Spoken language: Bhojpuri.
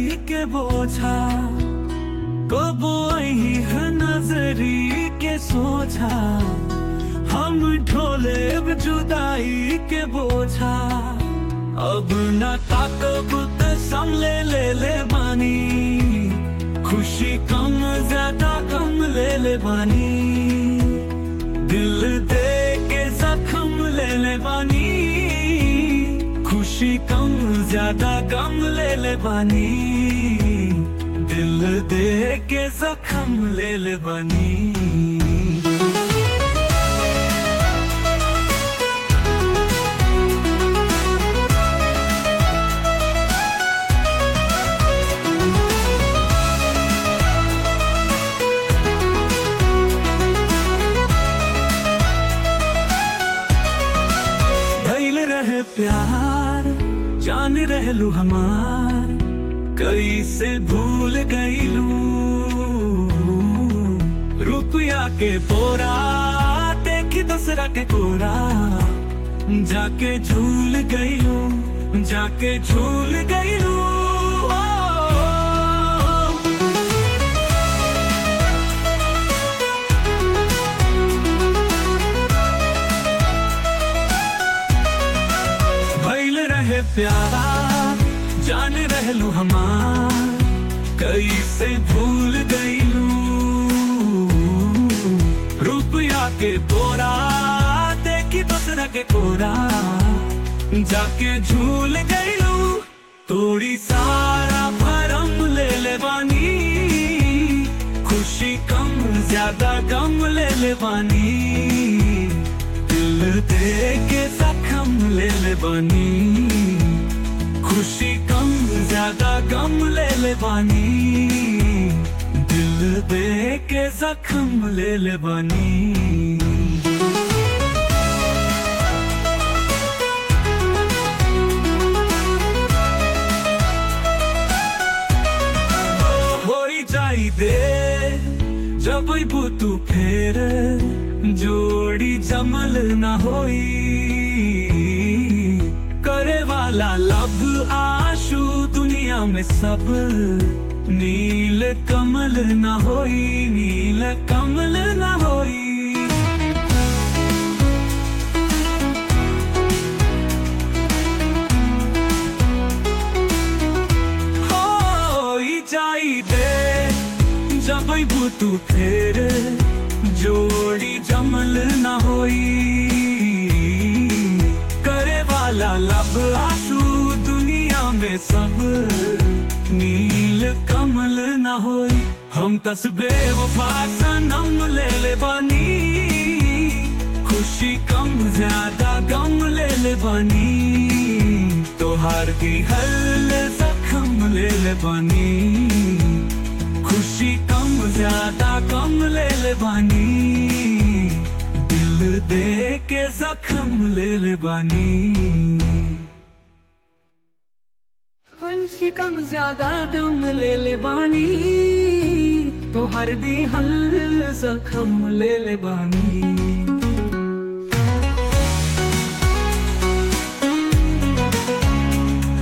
के बोझा कबो ही है नजरी के सोझा हम ढोले जुदाई के बोझा अब न ताकब त संले ले ले बानी खुशी कम ज्यादा कम ले ले बानी दिल दे के जख्म ले ले बानी खुशी कम ज्यादा गम ले ले बानी दिल दे के जख्म ले ले बानी भइल रहे प्यार जान रहलू हमार कैसे भूल गईलू रुपया के पोरा देखी दूसरा के कोरा जाके झूल गईलू जाके झूल गईलू भइल रहे प्यारा जान रहलू हमार कैसे भूल गईलू रुपया के बोरा देखी दूसरा के कोरा जाके झूल गईलू तोड़ी सारा भरम ले ले बानी खुशी कम ज्यादा गम ले ले बानी दिल दे के जख्म ले ले बानी खुशी कम ज्यादा गम ले ले बानी दिल दे के जख्म ले ले बानी होई जाई दे जब तू फेर जोड़ी जमल ना होई करे वाला लब आशु दुनिया में सब नील कमल ना होई नील कमल ना होई होई जाई दे जब तू फेर जोड़ी जमल ना होई करे वाला लब आंसू दुनिया में सब नील कमल ना होई हम तस्बे वफा सनम ले ले बानी खुशी कम ज्यादा गम ले ले बानी तोहार की हल जख्म ले ले बानी खुशी कम ज्यादा कम ले ले बानी दिल दे के जख्म ले ले बानी खुशी कम ज्यादा दम ले ले बानी तो हर दी हल जख्म ले ले बानी